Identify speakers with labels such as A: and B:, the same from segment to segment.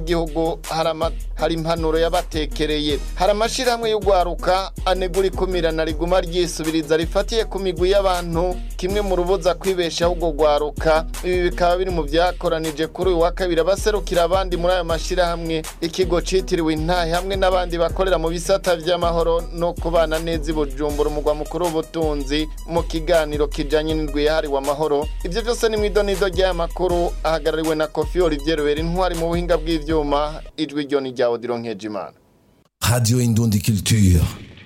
A: igihugu hari impanuro yabatekereye hari amashyirahamwe y'urwaruka anegura ikumirana riguma ryisubiriza rifatiye ku migwi y'abantu kimwe mu rubuza kwibeshaho urwo rwaruka ibi bikaba biri mu byakoranije kuri uyu wa kabiri abaserukira abandi muri ayo mashyirahamwe ikigo citiriwe intahe hamwe n'abandi bakorera mu bisata by'amahoro no kubana neza i bujumbura umugwa mukuru w'ubutunzi mu kiganiro kijanye n'indwi yahariwe amahoro ivyo vyose ni mw'idonido ry'aya makuru ahagarariwe na kofi olivier rubera intwari mu buhinga bw'ivyuma ijwi ryo ni rya odiro nkejimana
B: Radio Indundi Culture.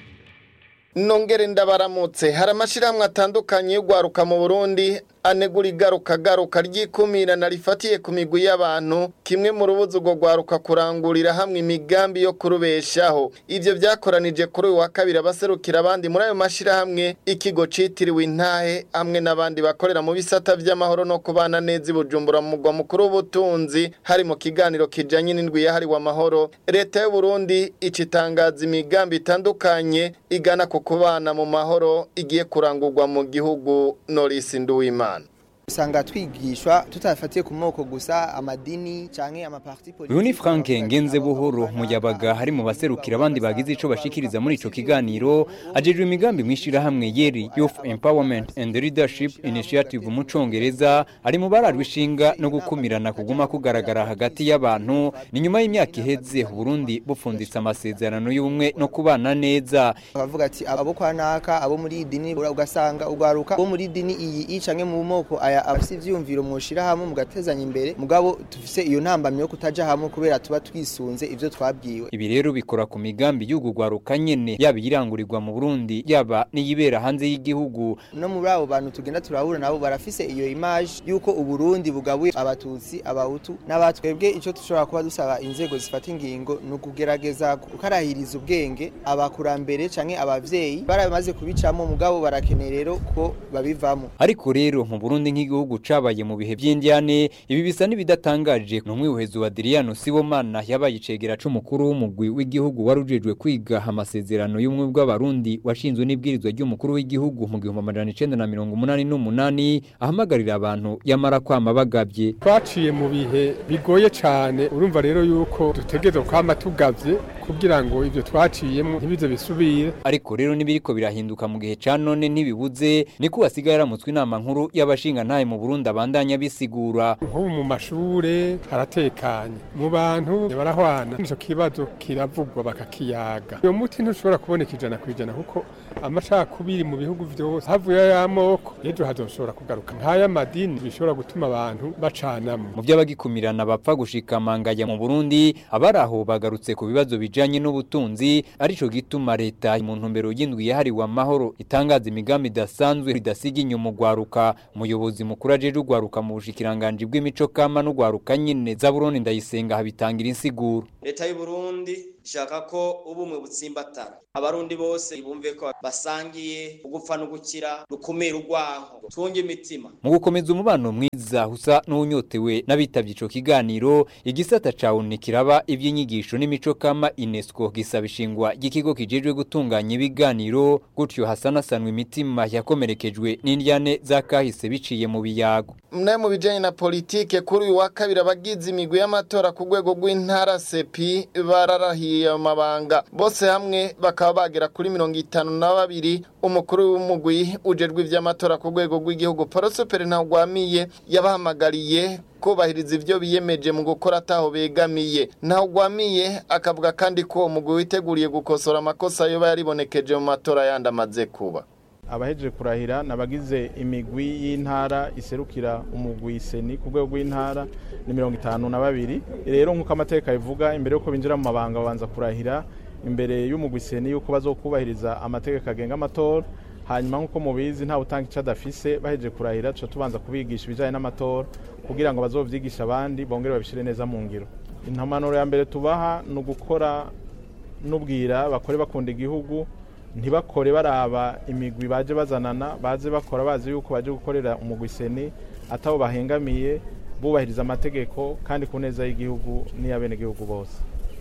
A: nongere ndabaramutse hari amashyirahamwe atandukanye y'urwaruka mu burundi anegura igaruka garuka ry'ikumirana rifatiye ku migwi y'abantu kimwe mu rubuza urwo rwaruka kurangurira hamwe imigambi yo kurubeshaho ivyo vyakoranije kuri uyu wa kabiri abaserukira abandi muri ayo mashyirahamwe ikigo citiriwe intahe hamwe n'abandi bakorera mu bisata vy'amahoro no kubana neza i bujumbura mu mugwa mukuru w'ubutunzi hari mu kiganiro kijanye n'indwi yahariwe amahoro leta y'uburundi icitangaza imigambi itandukanye igana ku kubana mu mahoro igiye kurangurwa mu gihugu norisi nduwimana
C: usanga twigishwa tutafatiye ku moko gusa amadini canke amaparti
D: uyu ni frank ngenze buhoro muyabaga hari mu baserukira abandi bagize ico bashikiriza muri ico kiganiro ajejwe imigambi mw'ishirahamwe yeri youth empowerment and leadership initiative mu congereza ari mu barajwe ishinga no gukumirana kuguma kugaragara hagati y'abantu ni nyuma y'imyaka iheze uburundi bupfunditse amasezerano y'ubumwe no kubana neza
C: bakavuga ati abo kwa naka abo muri iyi dini ugasanga ugwaruka bo muri dini iyi canke mu moko aya abafite ivyumviro mwoshira hamwe mugatezanya imbere mugabo tufise iyo ntambamye yo kutaja hamwe kubera tuba twisunze ivyo twabwiwe
D: ibi rero bikora ku migambi y'ugu rwaruka nyene yaba iyirangurirwa mu Burundi yaba n'iyibera hanze y'igihugu
C: no muri abo bantu tugenda turahura nabo barafise iyo image yuko uburundi bugabuye abatutsi abahutu n'abatwebwe ico dushobora kuba dusaba inzego zifata ingingo ni ukugerageza gukarahiriza ubwenge abakurambere canke abavyeyi baramaze kubicamo mugabo barakeneye rero ko babivamo
D: ariko rero mu Burundi nk'igihugu cabaye mu bihe by'indyane ibi bisa n'ibidatangaje ni umwihuhezo wa Adriano Sibomana yabaye icegera c'umukuru w'umugwi w'igihugu warujejwe kwiga amasezerano y'umwe bw'abarundi washinzwe n'ibwirizwa ry'umukuru w'igihugu mu gihumbi amajana icenda na mirongo umunani n'umunani ahamagarira abantu yamara kwama bagavye
E: twaciye mu bihe bigoye cane urumva rero yuko dutegerezwa kwama tugavye kugira ngo ivyo twaciyemo ntibize bisubire
D: ariko rero nibiriko birahinduka mu gihe ca none ntibibuze niko hasigaye yaramutswe inama nkuru y'abashinga ntaye mu Burundi abandanya bisigura
E: nk'ubu mu mashure haratekanye mu bantu barahwana ico kibazo kiravugwa bakakiyaga uyo muti ntushobora kuboneka ijana ku ijana kuko amacakubiri mu bihugu vyose havuye y'amoko ejo hazoshobora kugaruka nk'aya madini bishobora gutuma abantu bacanamwo
D: mu vy'abagikumirana bapfa gushika mangaya mu Burundi abari aho bagarutse ku bibazo bijanye n'ubutunzi arico gituma leta mu ntumbero y'indwi yahariwe amahoro itangaza imigambi idasanzwe idasiga inyuma ugwaruka umuyobozi mukuru ajeje ugwaruka mu bushikiranganje bw'imico kama n'ugwaruka nyine za Burundi ndayisenga habitangira insiguro
F: leta y'u Burundi ishaka ko ubumwe butsimbatara abarundi bose bumve ko basangiye ugupfa no gukira rukumira urwanko twunge imitima
D: mu gukomeza umubano mwiza usa n'unyotewe n'abitavye ico kiganiro igisata cawe kiraba ivy'inyigisho n'imico kama UNESCO gisaba ishingwa ry'ikigo kijejwe gutunganya ibiganiro gutyo hasanasanwa imitima yakomerekejwe n'indyane zakahise biciye mu biyago
A: mwe mu bijanye na politike kuri uyu wa kabiri abagize imigwi y'amatora ku rwego rw'intara sepi bararahiye amabanga bose hamwe bakaba bagera kuri mirongo itanu na babiri umukuru w'umugwi ujejwe ivy'amatora ku rwego rw'igihugu porosoperi ntawugwamiye yabahamagariye kubahiriza ivyo biyemeje mu gukora ataho begamiye ntawugwamiye akavuga kandi ko uwo mugwi witeguriye gukosora amakosa yoba yaribonekeje mu matora yandi amaze kuba
G: abahejeje kurahira nabagize imigwi y'intara iserukira umugwi seni ku rwego rw'intara ni mirongo itanu na babiri rero nk'uko amateka bivuga imbere y'uko binjira mu mabanga babanza kurahira imbere y'umugwi seni y'uko bazokubahiriza amategeko agenga amatora hanyuma nk'uko mubizi ntawe utanga icyo adafise bahejeje kurahira tuca tubanza kubigisha ibijyanye n'amatora kugira ngo bazovyigishe abandi bongere babishyire neza mu ngiro intamanuro ya mbere tubaha ni ugukora n'ubwira bakore bakunda igihugu ntibakore baraba imigwi baje bazanana baze bakora bazi yuko baje gukorera umugwi seni atabo bahengamiye bubahiriza amategeko kandi ku neza y'igihugu n'iy'abenegihugu bose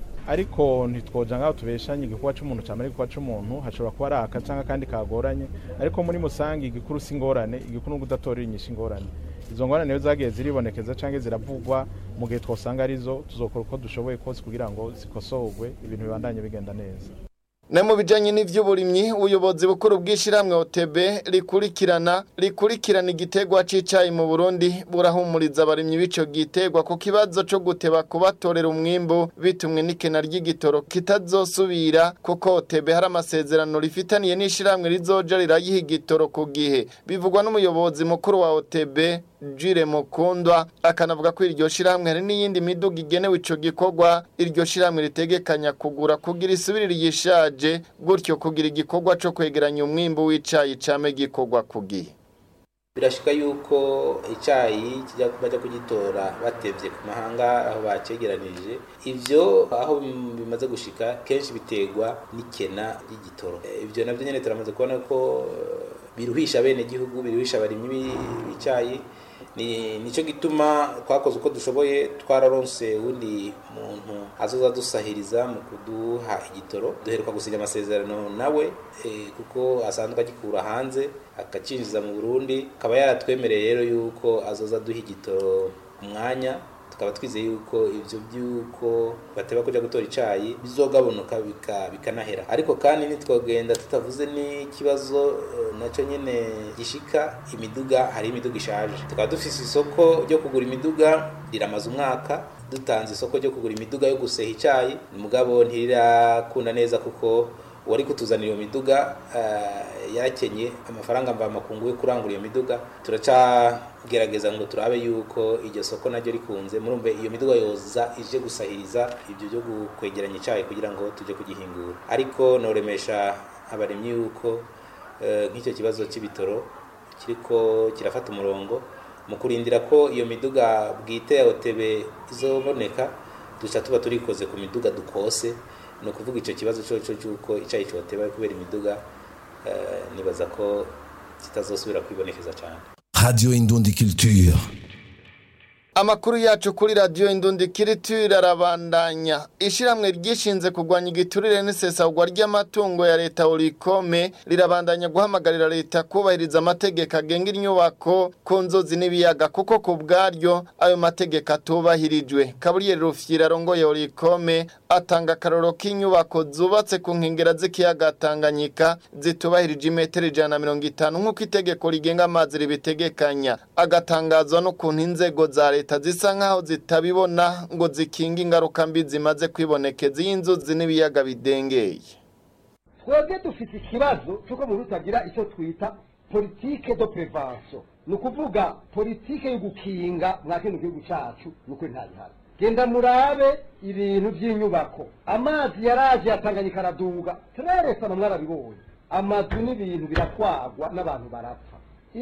G: ariko ntitwoja ngaho tubeshanye igikorwa c'umuntu camara igikorwa c'umuntu hashobora kuba ari aka canke akandi kagoranye ariko muri musange igikuru si ingorane igikuru ni ukudatorera inyishu ingorane izo ngorane niyo zagiye ziribonekeza cyangwa ziravugwa mu gihe twosanga arizo tuzokora uko dushoboye kose kugira ngo zikosorwe ibintu bibandanye bigenda neza
A: Ne mu bijanye n'ivy'uburimyi ubuyobozi bukuru bw'ishiramwe OTB rikurikirana rikurikirana igitegwa c'icayi mu Burundi burahumuriza abarimyi b'ico gitegwa ku kibazo co guteba kubatorera umwimbu bitumwe n'ikena ry'igitoro kitazosubira kuko OTB hari amasezerano rifitaniye n'ishiramwe rizoja rirayiha igitoro ku gihe bivugwa n'umuyobozi mukuru wa OTB Jire Mukundwa akanavuga ko iryo shiramwe hari n'iyindi miduga igenewe ico gikorwa iryo shiramwe ritegekanya kugura kugira isubirire yishaje gutyo kugira igikorwa co kwegeranya umwimbu w'icayi came gikorwa ku gihe
H: birashika yuko icyayi kijya bajya kugitora batevye ku mahanga aho bacegeranirije ivyo aho bim- bimaze gushika kenshi biterwa n'ikena ry'igitoro Eh, ivyo navyo nyene turamaze kubona ko eh, biruhisha bene gihugu biruhisha abarimyi b'i- b'icayi ni nico gituma twakoze uko dushoboye twararonse uwundi muntu azoza dusahiriza mu kuduha igitoro duheruka gusinya amasezerano nawe eh, kuko asanzwe agikura hanze akacinjiza mu Burundi akaba yaratwemereye rero yuko azoza duha igitoro ku mwanya tukaba twizeye yuko ivyo byuko bateba kuja gutora icayi bizogabanuka bika- bikanahera ariko kandi nitwogenda tutavuze n'ikibazo eh, naco nyene gishika imiduga hari imiduga ishaje tukaba dufise isoko ryo kugura imiduga riramaze umwaka dutanze isoko ryo kugura imiduga yo guseha icayi mugabo ntirirakunda neza kuko uwari kutuzanira iyo miduga eh, yarakenye amafaranga mvamakungu yo kurangura iyo miduga turacagerageza ngo turabe yuko iryo soko naryo rikunze murumve iyo miduga yoza ije gusahiriza ibyo byo kwegeranya icyayi kugira ngo tujye kugihingura ariko noremesha abaremyi yuko eh, nk'icyo kibazo cy'ibitoro kiriko kirafata umurongo mu kurindira ko iyo miduga bwite ya OTB izoboneka duca tuba turikoze ku miduga dukose ni ukuvuga icyo kibazo cyo cy'uko icyayi cyoteba kubera imiduga eh, nibaza ko kitazosubira kwibonekeza cyane
B: Radio Indundi Culture.
A: Amakuru yacu kuri radio Indundi Kiriture arabandanya. Ishiramwe ryishinze kugwanya igiturire n'isesagwa ry'amatungo ya leta Orikome rirabandanya guhamagarira leta kubahiriza amategeko agenga inyubako ku nzozi n'ibiyaga kuko ku bwaryo ayo mategeko atubahirijwe. Kaburiyeri Rufyira arongoye Orikome atanga akaroro k'inyubako zubatse ku nkengera z'ikiyaga Tanganyika zitubahirije imetero ijana na mirongo itanu nk'uko itegeko rigenga amazi ribitegekanya agatangazwa n'ukuntu inzego za leta zisa nk'aho zitabibona ngo zikinge ingaruka mbi zimaze kwibonekeza iyo inzuzi n'ibiyaga bidengeye
I: twebwe dufite ikibazo cy'uko mu rutagira icyo twita politike do prevention ni ukuvuga politike yo gukinga mwa kino gihugu cyacu ni ukuri ntayihari genda murabe ibintu by'inyubako amazi yaraje yatanganyika araduga tureresana mwarabibonye amazu n'ibintu biratwagwa n'abantu barapfa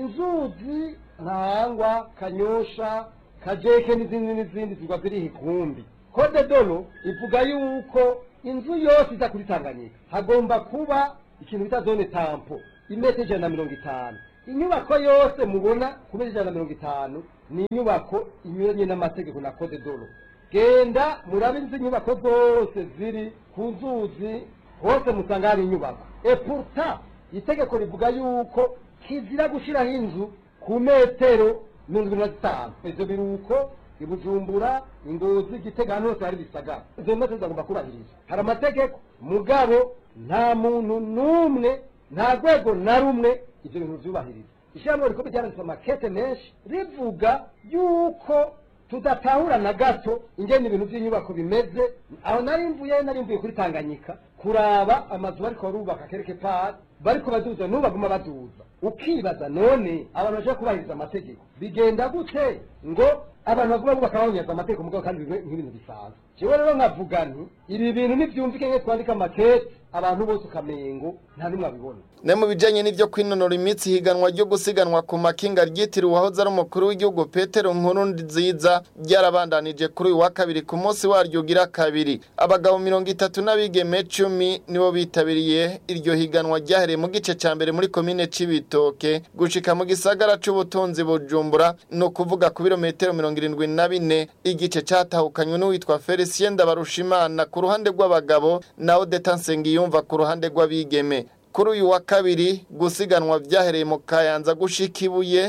I: inzuzi ntangwa kanyosha kajeke n'izindi n'izindi zigwa ziri ikumbi kode dolo ivuga yuko inzu yose iza kuri tanganyika hagomba kuba ikintu bita zone tampo imetero ijana na mirongo itanu inyubako yose mubona ku metero ijana na mirongo itanu ni inyubako inyuranye n'amategeko na kode dolo genda murabe izi nyubako zose ziri ku nzuzi hose musanga hari inyubako epurta itegeko rivuga yuko kizira gushyiraho inzu ku metero mirongo irindwi na zitanu ivyo biruko ibujumbura ingozi gitega ahantu hose hari bisagara izo metero zagomba kubahirizwa hari amategeko mugabo nta muntu n'umwe nta rwego na rumwe ivyo bintu vyubahiriza ishyirahamwe rikome ryanditse amakete menshi rivuga yuko tudatahura na gato ingene ibintu by'inyubako bimeze aho nari mvuye nari mvuye kuri tanganyika kuraba amazu bariko barubaka kereke pari bariko baduza n'ubu baguma baduza ukibaza none abantu baje kubahiriza amategeko bigenda gute ngo abantu baguma bubaka babonyaza amategeko mugabo kandi bibe nk'ibintu bisanzwe jewe rero nkavuga nti ibi bintu nivyumvike nke twandika amakete abantu bose ukamengo nta n'umwe abibona
A: ne mu bijanye n'ivyo kwinonora imitsi higanwa ryo gusiganwa ku makinga ryitiriwe uwahoze ari umukuru w'igihugu Petero Nkuru nziza ryarabandanije kuri uyu wa kabiri ku munsi waryo ugira kabiri abagabo mirongo itatu n'abigeme cumi nibo bitabiriye iryo higanwa ryahereye mu gice ca mbere muri komine Cibitoke gushika mu gisagara c'ubutunzi Bujumbura no kuvuga ku birometero mirongo irindwi na bine igice catahukanywe n'uwitwa Felicien Ndabarushimana ku ruhande rw'abagabo na Odeta Nsengiyumva ku ruhande rw'abigeme kuri uyu wa kabiri gusiganwa byahereye mu kayanza gushika ibuye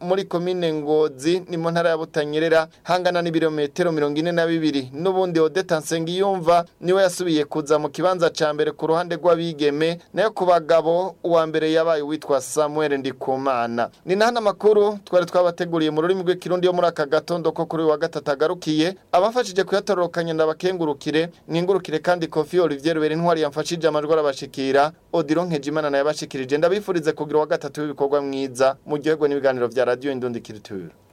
A: muri komine ngozi ni mu ntara ya butanyerera hangana n'ibirometero mirongo ine na bibiri n'ubundi odeta nsengiyumva niwe yasubiye kuza mu kibanza ca mbere ku ruhande rw'abigeme nayo ku bagabo uwa mbere yabaye uwitwa samuel ndikumana ni nahana amakuru twari twabateguriye mu rurimi rw'ikirundi yo muri aka gatondo ko kuri uyu wa gatatu agarukiye abafashije kuyatororokanya ndabakengurukire mwingurukire kandi kofi olivier rubera intwari yamfashije amajwi arabashikira odiro nkejimana nayo yabashikirije ndabifurize kugira uwa gatatu w'ibikorwa mwiza mu gihugu n'ibiganiro vya radiyo indundikiriture